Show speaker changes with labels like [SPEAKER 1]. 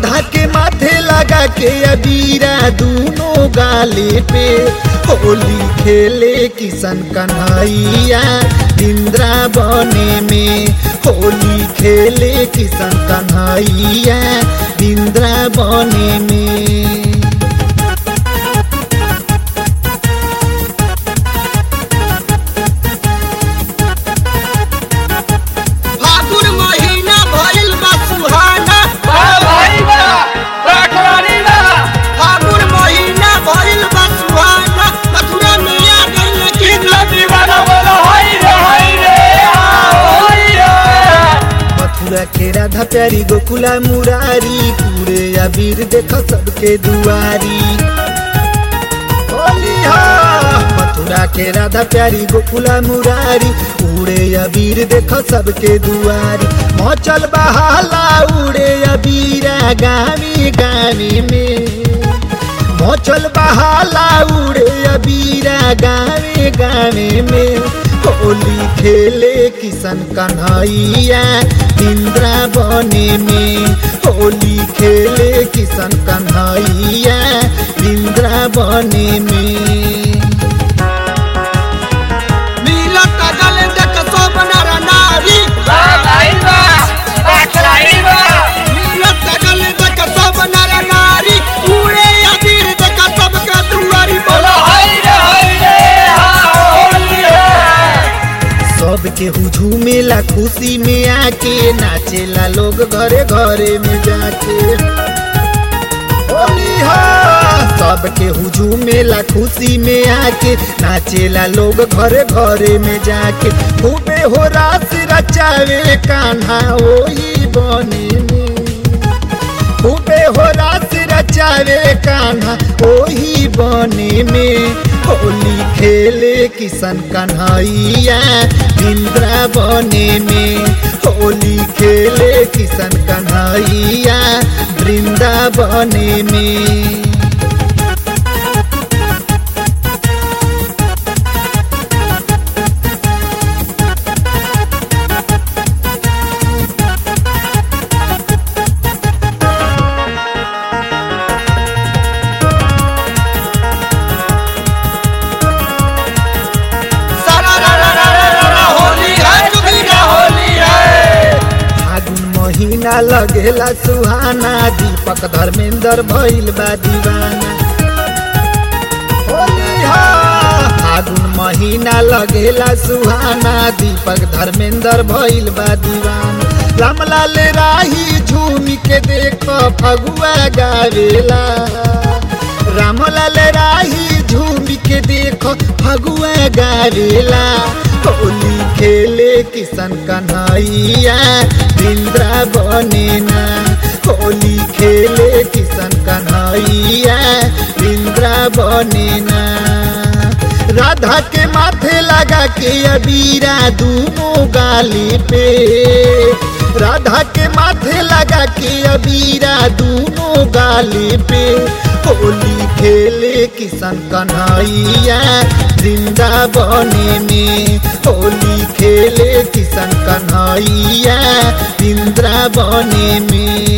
[SPEAKER 1] राधा के माथे लगा के अबीरा दोनों गाले पे होली खेले किशन कन्हैया इंद्रा बने में होली खेले किशन कन्हैया इंद्रा बने में
[SPEAKER 2] फागुन महीना भइल बा सुहाना फागुन महीना भइल बा सुहाना मथुरा में आ गइल कृष्ण
[SPEAKER 1] मथुरा के राधा प्यारी गोकुला मुरारी पूरे अबीर देख सबके दुआरी होली हो मथुरा के राधा प्यारी गोकुला मुरारी उड़े अबीर देख सबके दुआरी मचल बहाला उड़े अबीरा गावी गावी में मचल बहाला उड़े अबीरा गावे गावे में होली खेले किशन कन्हैया इंद्रा बने में होली खेले किशन कन्हैया इंद्रा बने में
[SPEAKER 2] मिलत गल देख सब नर नारी मिलत गल देख सब नर नारी उड़े अबीर देख सबके दुआरी बोलो
[SPEAKER 1] सबके हुझूमेला खुशी में आके नाचेला लोग घरे घरे में जाके होली हो सबके हुझूमेला खुशी में आके नाचेला लोग घरे घरे में जाके खूबे हो रास रचावे कान्हा ओही बने में खूबे हो रास रचावे कान्हा ओही बने में होली खेले किशन कन्हैया इंद्रा बने में होली खेले किशन कन्हैया वृंदावने में
[SPEAKER 2] सारा रा रा रा रा रा रा होली है जुगीरा होली है
[SPEAKER 1] फागुन महीना लगेला सुहाना दीपक धर्मेंद्र भइल बा दीवाना होली हो फागुन महीना लगेला सुहाना दीपक धर्मेंद्र भइल बा दीवाना रामलाल राही झूम के देख फगुआ गावेला रामलाल राही झूम के देखो फगुआ गावेला होली खेले किशन कन्हैया इंद्रा बने ना होली खेले किशन कन्हैया इंद्रा बने ना राधा के माथे लगा के अबीरा दोनों गाली पे राधा के माथे लगा के अबीरा दोनों गाली पे होली खेले किशन कन्हैया वृंदावने में होली खेले किशन कन्हैया वृंदावने में